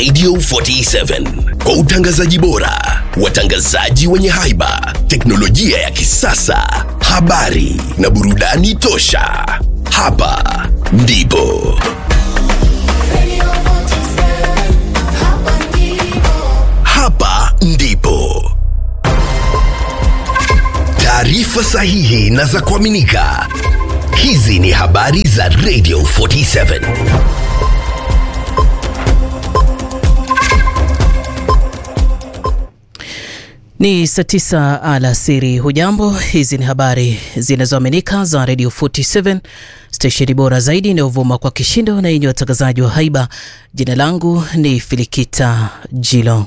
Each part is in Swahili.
Radio 47 kwa utangazaji bora, watangazaji wenye haiba, teknolojia ya kisasa, habari na burudani tosha. Hapa ndipo hapa ndipo taarifa sahihi na za kuaminika. Hizi ni habari za Radio 47. Ni saa tisa alasiri. Hujambo, hizi ni habari zinazoaminika za Radio 47 stesheni bora zaidi inayovuma kwa kishindo na yenye watangazaji wa haiba. Jina langu ni Filikita Jilo.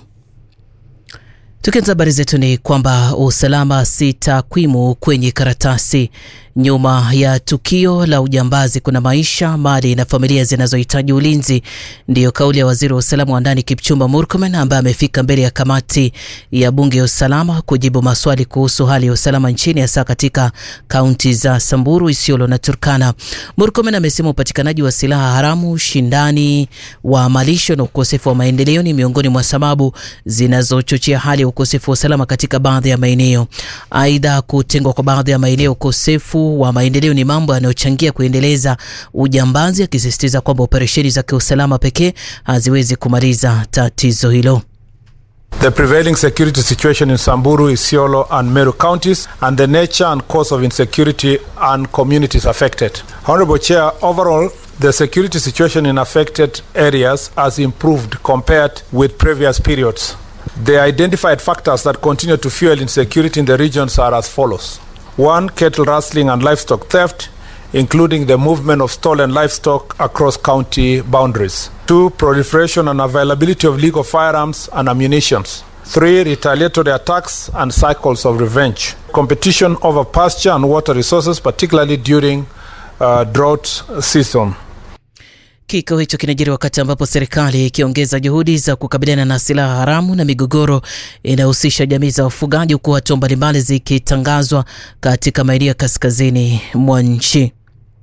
Tukianza habari zetu ni kwamba usalama si takwimu kwenye karatasi. Nyuma ya tukio la ujambazi kuna maisha, mali na familia zinazohitaji ulinzi. Ndiyo kauli ya waziri wa usalama wa ndani Kipchumba Murkomen ambaye amefika mbele ya kamati ya bunge ya usalama kujibu maswali kuhusu hali ya usalama nchini, hasa katika kaunti za Samburu, Isiolo na Turkana. Murkomen amesema upatikanaji wa silaha haramu, ushindani wa malisho na ukosefu wa maendeleo ni miongoni mwa sababu zinazochochea hali ya ukosefu wa usalama katika baadhi ya maeneo. Aidha, kutengwa kwa baadhi ya maeneo, ukosefu wa maendeleo ni mambo yanayochangia kuendeleza ujambazi, akisisitiza kwamba operesheni za kiusalama pekee haziwezi kumaliza tatizo hilo. The prevailing security situation in Samburu, Isiolo, and Meru counties, and the nature and cause of insecurity and communities affected. Honorable Chair, overall, the security situation in affected areas has improved compared with previous periods. The identified factors that continue to fuel insecurity in the regions are as follows one, cattle rustling and livestock theft, including the movement of stolen livestock across county boundaries. Two, proliferation and availability of legal firearms and ammunition. Three, retaliatory attacks and cycles of revenge. Competition over pasture and water resources, particularly during uh, drought season. Kikao hicho kinajiri wakati ambapo serikali ikiongeza juhudi za kukabiliana na silaha haramu na migogoro inayohusisha jamii za wafugaji, huku hatua mbalimbali zikitangazwa katika maeneo ya kaskazini mwa nchi.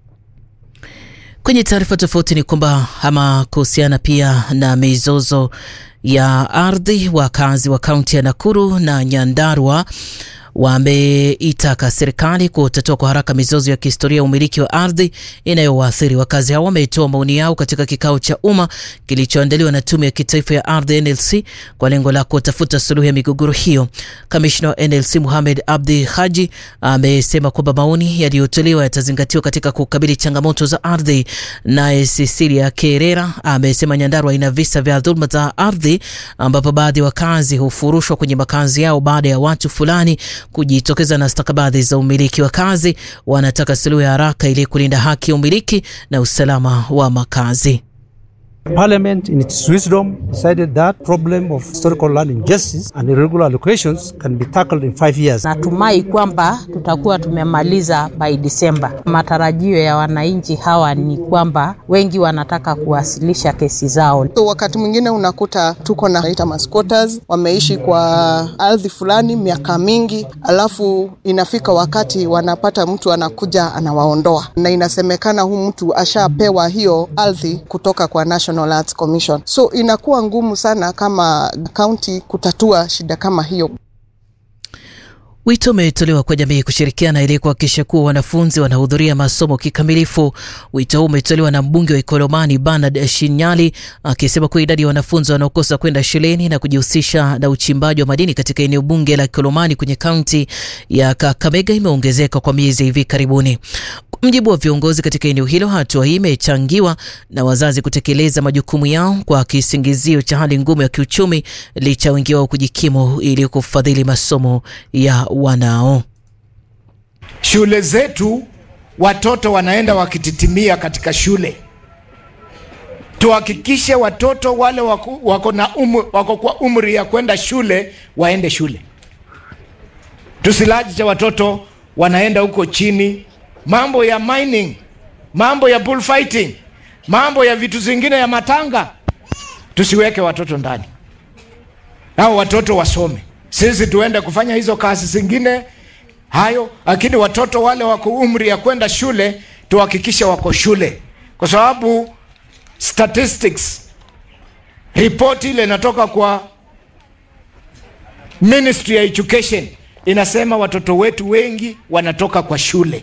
Kwenye taarifa tofauti ni kwamba ama kuhusiana pia na mizozo ya ardhi, wakazi wa kaunti ya Nakuru na Nyandarua wameitaka serikali kutatua kwa haraka mizozo ya kihistoria ya umiliki wa ardhi inayowaathiri wakazi hao. Wametoa maoni yao katika kikao cha umma kilichoandaliwa na Tume ya Kitaifa ya Ardhi NLC kwa lengo la kutafuta suluhu ya migogoro hiyo. Kamishna wa NLC Mohamed Abdi Haji amesema kwamba maoni yaliyotolewa yatazingatiwa katika kukabili changamoto za ardhi. Naye Cecilia Kerera amesema Nyandarua ina visa vya dhuluma za ardhi ambapo baadhi ya wakazi hufurushwa kwenye makazi yao baada ya watu fulani kujitokeza na stakabadhi za umiliki. Wakazi wanataka suluhu ya haraka ili kulinda haki ya umiliki na usalama wa makazi. Parliament in its wisdom decided that problem of historical land injustice and irregular allocations can be tackled in five years. Natumai kwamba tutakuwa tumemaliza by December. Matarajio ya wananchi hawa ni kwamba wengi wanataka kuwasilisha kesi zao. So wakati mwingine unakuta tuko na ita masquatters wameishi kwa ardhi fulani miaka mingi, alafu inafika wakati wanapata mtu anakuja anawaondoa, na inasemekana huu mtu ashapewa hiyo ardhi kutoka kwa National Arts Commission. So inakuwa ngumu sana kama kaunti kutatua shida kama hiyo. Wito umetolewa kwa jamii kushirikiana ili kuhakikisha kuwa wanafunzi wanahudhuria masomo kikamilifu. Wito huu umetolewa na mbunge wa Ikolomani Bernard Shinyali akisema kuwa idadi ya wanafunzi wanaokosa kwenda shuleni na kujihusisha na uchimbaji wa madini katika eneo bunge la Ikolomani kwenye kaunti ya Kakamega imeongezeka kwa miezi hivi karibuni. Mjibu wa viongozi katika eneo hilo, hatua hii imechangiwa na wazazi kutekeleza majukumu yao kwa kisingizio cha hali ngumu ya kiuchumi, licha wengi wao kujikimu ili kufadhili masomo ya wanao. Shule zetu watoto wanaenda wakititimia katika shule. Tuhakikishe watoto wale wako, wako, na umu, wako kwa umri ya kwenda shule waende shule. Tusilaje watoto wanaenda huko chini mambo ya mining, mambo ya bullfighting, mambo ya vitu zingine ya matanga, tusiweke watoto ndani. Hao watoto wasome, sisi tuende kufanya hizo kazi zingine hayo, lakini watoto wale wako umri ya kwenda shule tuhakikishe wako shule, kwa sababu statistics Ripoti ile inatoka kwa Ministry ya Education inasema watoto wetu wengi wanatoka kwa shule.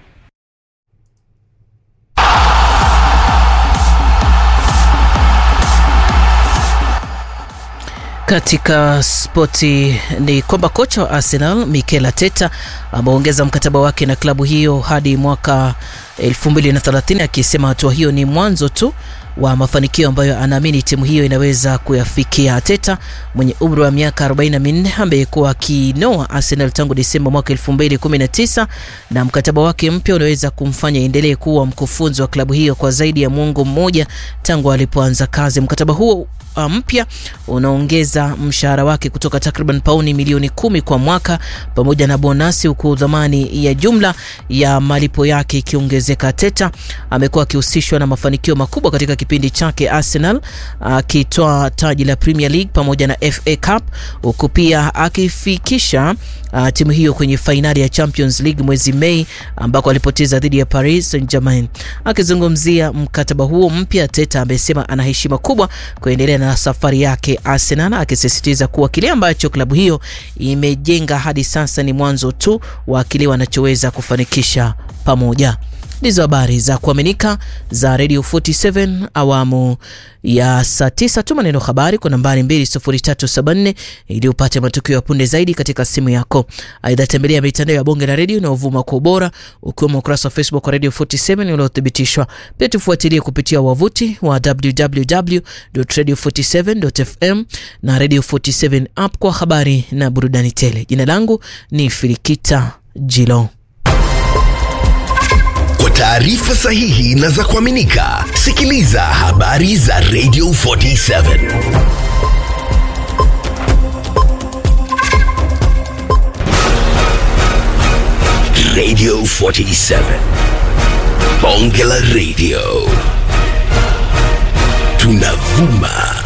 Katika spoti ni kwamba kocha wa Arsenal Mikel Arteta ameongeza mkataba wake na klabu hiyo hadi mwaka 2030 akisema hatua hiyo ni mwanzo tu wa mafanikio ambayo anaamini timu hiyo inaweza kuyafikia. Arteta mwenye umri wa miaka 44 amekuwa akinoa Arsenal tangu Desemba mwaka 2019 na mkataba wake mpya unaweza kumfanya endelee kuwa mkufunzi wa klabu hiyo kwa zaidi ya muongo mmoja tangu alipoanza kazi. Mkataba huo mpya unaongeza mshahara wake kutoka takriban pauni milioni kumi kwa mwaka pamoja na bonasi, huku dhamani ya jumla ya malipo yake ikiongezeka. Teta amekuwa akihusishwa na mafanikio makubwa katika kipindi chake Arsenal, akitoa taji la Premier League pamoja na FA Cup, huku pia akifikisha uh, timu hiyo kwenye fainali ya Champions League mwezi Mei ambako alipoteza dhidi ya Paris Saint-Germain. Akizungumzia mkataba huo mpya, Teta amesema ana heshima kubwa kuendelea na safari yake Arsenal, akisisitiza kuwa kile ambacho klabu hiyo imejenga hadi sasa ni mwanzo tu wa kile wanachoweza kufanikisha pamoja. Ndizo habari za kuaminika za Radio 47 awamu ya saa 9. Tuma neno habari kwa nambari 20374 ili upate matukio ya punde zaidi katika simu yako. Aidha, tembelea mitandao ya bonge la redio inayovuma kwa ubora ukiwemo ukurasa wa Facebook wa Radio 47 uliothibitishwa. Pia tufuatilie kupitia wavuti wa www.radio47.fm na Radio 47 app kwa habari na burudani tele. Jina langu ni Filikita Jilo. Kwa taarifa sahihi na za kuaminika, sikiliza habari za Radio 47. Radio 47. Bonge la Radio. Tunavuma